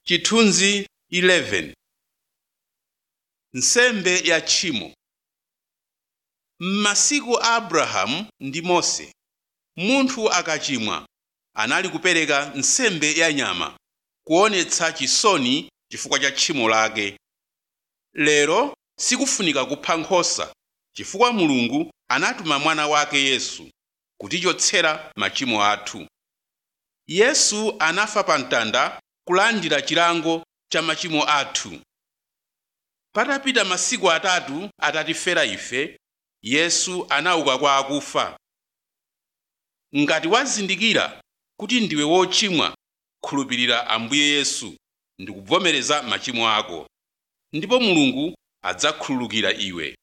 chithunzi 11 nsembe ya tchimo m'masiku a abrahamu ndi mose munthu akachimwa anali kupereka nsembe ya nyama kuonetsa chisoni chifukwa cha tchimo lake lero sikufunika kupha nkhosa chifukwa mulungu anatuma mwana wake yesu kutichotsera machimo athu yesu anafa pa mtanda kulandira chilango cha machimo athu patapita masiku atatu atatifera ife yesu anauka kwa akufa ngati wazindikira kuti ndiwe wochimwa khulupirira ambuye yesu ndi kuvomereza machimo ako ndipo mulungu adzakhululukira iwe